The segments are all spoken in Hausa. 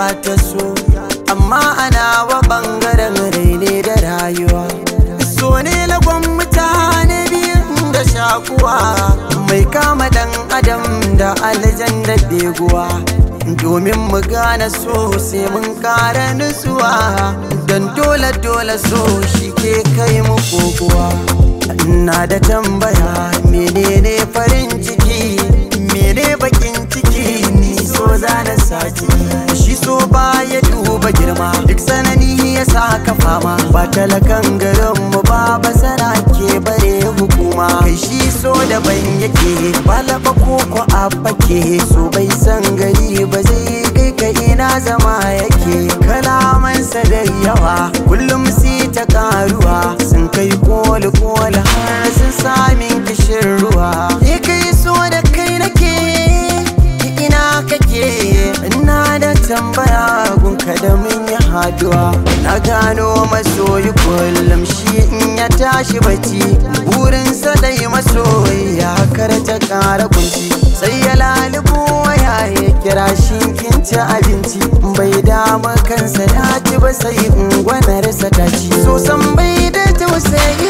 ta so amma ana wa bangaren raine da rayuwa so ne lagon mutane biyun da shakuwa mai kama dan adam da aljan da beguwa domin mu gane so sai mun kara nutsuwa don dole dole so shi ke kai mu koguwa ina da tambaya menene farin ciki mene bakin ciki ni so za na saki shi so ba ya duba girma duk sanani ya sa ka fama ba talakan garin mu ba basara ke bare hukuma kai shi so daban yake balaba koko a fake so bai san gari ba zai kai ka ina zama yake kalamansa da yawa kullum si ta karuwa sun kai koli koli har sun samin kishin ruwa ni kai so da kai nake ina kake ina da tambaya gunka da mun yi haduwa na gano masoyi kullum shi in ya tashi bacci burinsa dai masoyi ya karta kara kunci sai ya lalubo waya ya kira shi kin ci abinci bai dama kansa ya ci ba sai in gwanarsa ta ci so san bai da tausayi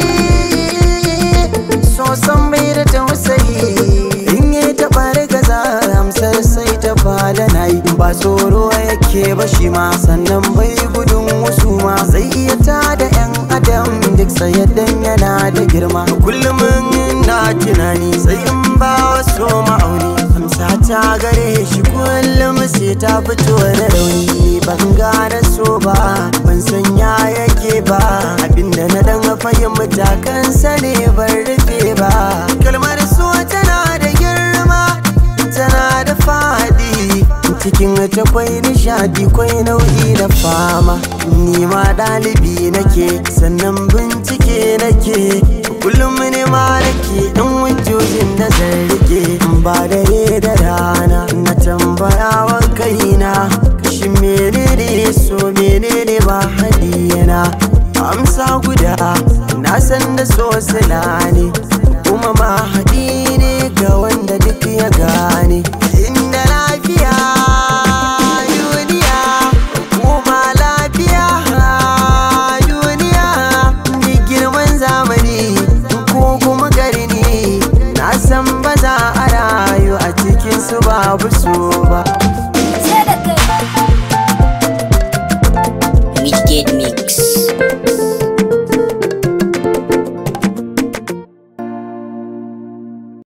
so san bai da tausayi in yi taɓa gaza amsar sai ta fada na yi ba tsoro yake ba shi ma sannan bai gudun wasu ma zai iya ta da yan adam duk sayaddan yana da girma kullum na tunani sai in ba wasu ma'auni amsa ta gare shi kullum sai ta fito da rauni ban gane so ba ban san ya yake ba abinda na dan fahimta kansa ne ban rufe ba kalmar so tana da girma tana da fadi cikin ta kwai nishadi kwai nau'i da fama ni ma ɗalibi nake sannan bincike nake kullum ne ma nake ɗan hujjojin da zan rike ba dare da rana na tambaya wa kaina shi menene so menene ba hadiyana amsa guda na san da so sila ne kuma ma haɗi ne ga wanda duk ya gane inda lafiya duniya kuma lafiya duniya ni girman zamani ko kuma garni na san ba za a rayu a cikin su babu so ba Wicked Mix.